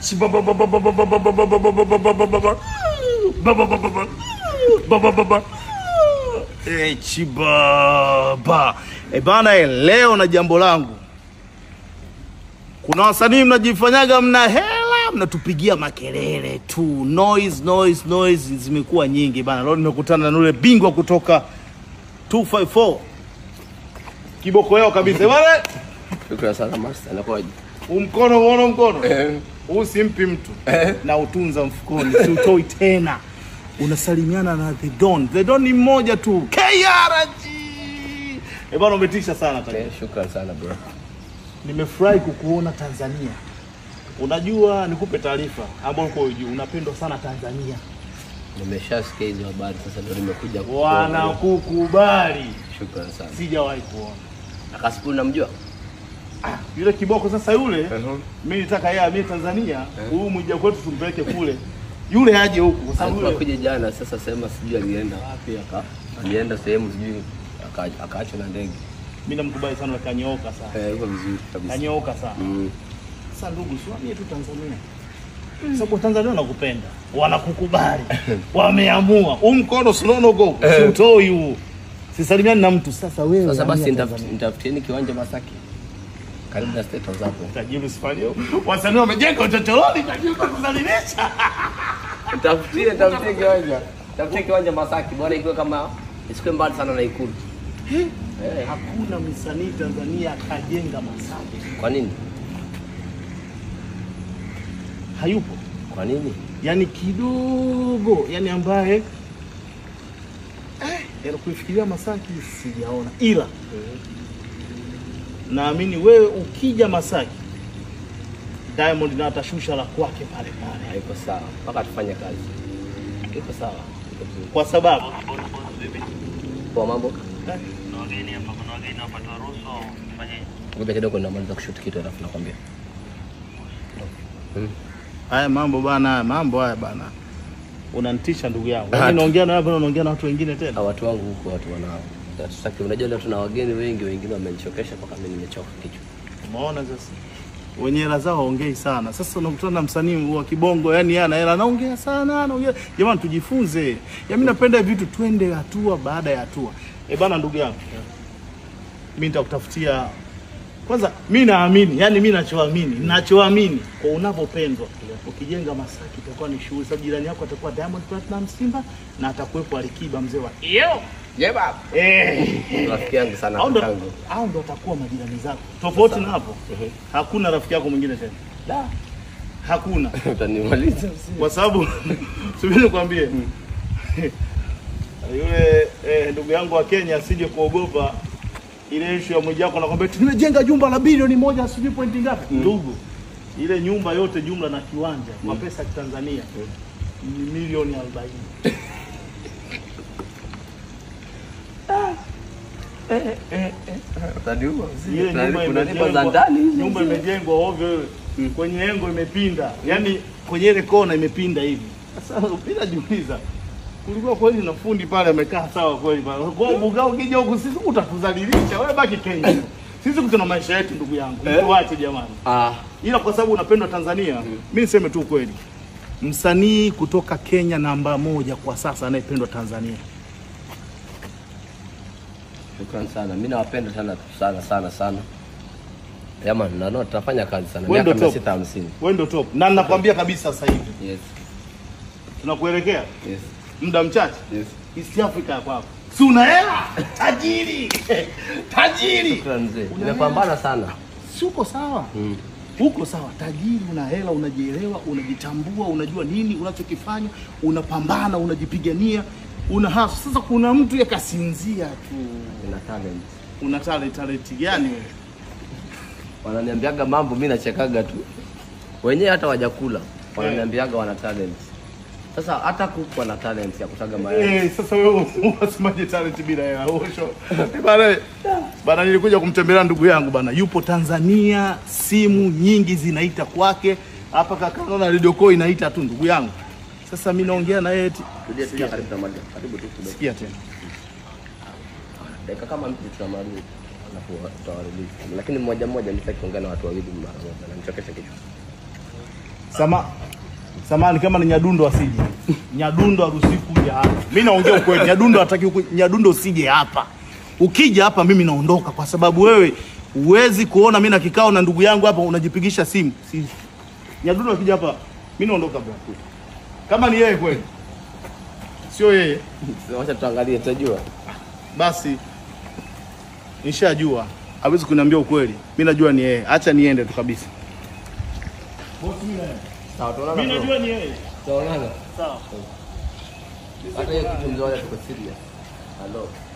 Eh, chibaba. Eh, bana eh, leo na jambo langu. Kuna wasanii mnajifanyaga mna hela, mnatupigia makelele tu. Noise, noise, noise zimekuwa nyingi bana. Leo nimekutana na yule bingwa kutoka 254. Kiboko yao kabisa. Bana, Shukrani sana master, inakuwaje? huu mkono uone mkono. Eh. Huu simpi mtu. Na utunza mfukoni, si utoi tena. Unasalimiana na The Don. The Don ni mmoja tu. KRG. Eh, bana umetisha sana tayari. Eh, Shukrani sana bro. Nimefurahi kukuona Tanzania. Unajua, nikupe taarifa ambayo uko hujui, unapendwa sana Tanzania, Nimeshasikia hizo habari sasa ndio nimekuja kukuona. wanakukubali. Shukrani sana. Sijawahi kuona Akasipu namjua? yule kiboko. Sasa yule Mhm. mimi nitaka yeye amie Tanzania, huyu mwija kwetu tumpeleke kule, yule aje huku, kwa sababu Alikuwa yule kuja jana sasa sema sijui alienda wapi aka alienda sehemu sijui aka- akaachwa na ndege. mimi namkubali sana, kanyooka sana, Eh, yuko vizuri kabisa. kanyooka sana. Mm. Sasa ndugu, siwamie tu Tanzania, Kwa sababu Tanzania wanakupenda, wanakukubali, wameamua. Huu mkono sinono huko, si utoi huu, sisalimiani na mtu. Sasa wewe Sasa basi hamia nitaf- Tanzania. nitafutieni kiwanja Masaki. Karibu na State House hapo. Tajiri usifanye hivyo. Wasanii wamejenga uchochoroni, tajiri kusalimisha. Tafutie, tafutie kiwanja. Tafutie kiwanja Masaki. Bwana ikiwa kama isikuwe mbali sana na Ikulu. Eh, Hakuna msanii Tanzania akajenga Masaki, kwa nini? hayupo. Kwa nini? Yani kidogo, yani ambaye eh, yani kuifikiria Masaki sijaona, ila naamini wewe ukija Masaki Diamond na atashusha la kwake pale pale, Haiko sawa. Mpaka tufanye kazi. Iko sawa. Iko vizuri. kwa sababu Kwa mambo? eh, Ngoja kidogo namaliza kushoot kitu alafu nakwambia. Mm. haya mambo bana, haya mambo haya bana, unanitisha ndugu yangu. Ah, Yaani naongea na wewe, unaongea na watu wengine tena. Ah, watu wangu huko watu wanao. Sasa unajua leo tuna wageni wengi, wengine wamenichokesha mpaka mimi nimechoka kichwa. Umeona sasa, wenye hela zao haongei sana. Sasa unakutana na msanii wa kibongo, yani yeye ana hela, anaongea sana, anaongea. Jamani, tujifunze. Ya mimi napenda vitu, twende hatua baada ya hatua. Eh bana, ndugu yangu, mimi nitakutafutia kwanza. Mimi naamini, yani mimi nachoamini, nachoamini kwa unavyopendwa, ukijenga Masaki itakuwa ni shughuli, sababu jirani yako atakuwa Diamond Platinum Simba na atakuwepo Alikiba mzee wa yo Je, baba. eh Rafiki yangu sana hao ndo kakangu. hao ndo watakuwa majirani zako. Tofauti na hapo, hakuna rafiki yako mwingine tena, Da. hakuna, Utanimaliza. kwa sababu subiri nikwambie, yule eh, ndugu yangu wa Kenya asije kuogopa ile issue ya Mwijaku, anakwambia tumejenga jumba la bilioni moja sijui pointi ngapi. Ndugu, ile nyumba yote jumla na kiwanja kwa pesa ya Tanzania ni milioni 40. Utaniua. Ile nyumba Kuna nyumba za imejengwa, ndani. nyumba imejengwa ovyo, kwenye engo imepinda, yaani kwenye ile kona imepinda hivi. Sasa bila jiuliza, kulikuwa kweli na fundi pale amekaa sawa kweli pale. Kwa buga ukija huku sisi utatudhalilisha, wewe baki Kenya. Sisi tuna maisha yetu ndugu yangu, tuache jamani. Ah, Ila kwa sababu unapendwa Tanzania, mimi niseme tu kweli, msanii kutoka Kenya namba moja kwa sasa anayependwa Tanzania shukrani sana. Mimi nawapenda sana sana sana sana. Yaman, na no, tutafanya kazi sana. Wewe ndo Miaka top. 650. wewe ndio top, na ninakwambia kabisa sasa hivi Yes. tunakuelekea Yes. muda mchache Yes. East Africa ya kwako. Si una hela? Tajiri. Tajiri. Shukrani mzee. Nimepambana sana. Si uko sawa? Mm. Uko sawa, tajiri, una hela, unajielewa, unajitambua, unajua nini unachokifanya, unapambana, unajipigania, una hasa. Sasa kuna mtu yakasinzia tu. Nina talent. Una talent, talent gani wewe? Wananiambiaga mambo mimi nachekaga tu. Wenyewe hata wajakula. Wananiambiaga wana talent. Sasa hata kuku wana talent ya kutaga mayai. Eh, sasa wewe unasemaje talent bila hela? Osho. Eh, Bana, bana nilikuja kumtembelea ndugu yangu bana. Yupo Tanzania, simu nyingi zinaita kwake. Hapa kaka naona Radio Call inaita tu ndugu yangu. Sasa mimi naongea na yeye eti Tulia tulia karibu tunamaliza. Karibu tu kidogo. sikia tena. Dakika kama mbili tunamaliza. Alafu tutawarudisha. Lakini mmoja mmoja nitaki kuongea na watu wawili mara moja. Nanichokesha kichwa. Sama samani kama ni Nyadundo asije. Nyadundo haruhusiwi kuja hapa. Mimi naongea ukweli. Nyadundo hataki huku. Nyadundo usije hapa. Ukija hapa mimi naondoka kwa sababu wewe huwezi kuona mimi na kikao na ndugu yangu hapa unajipigisha simu. Si. Nyadundo akija hapa mimi naondoka bwana. Kama ni yeye kweli. Sio yeye. Wacha tuangalie, tutajua. Basi nishajua hawezi kuniambia ukweli. Mimi najua ni yeye. Acha niende tu kabisa. Sawa, tuonana. Mimi bro. najua ni yeye. Tuonana. Sawa. Hata hiyo kitu mzoea tuko serious. Hello.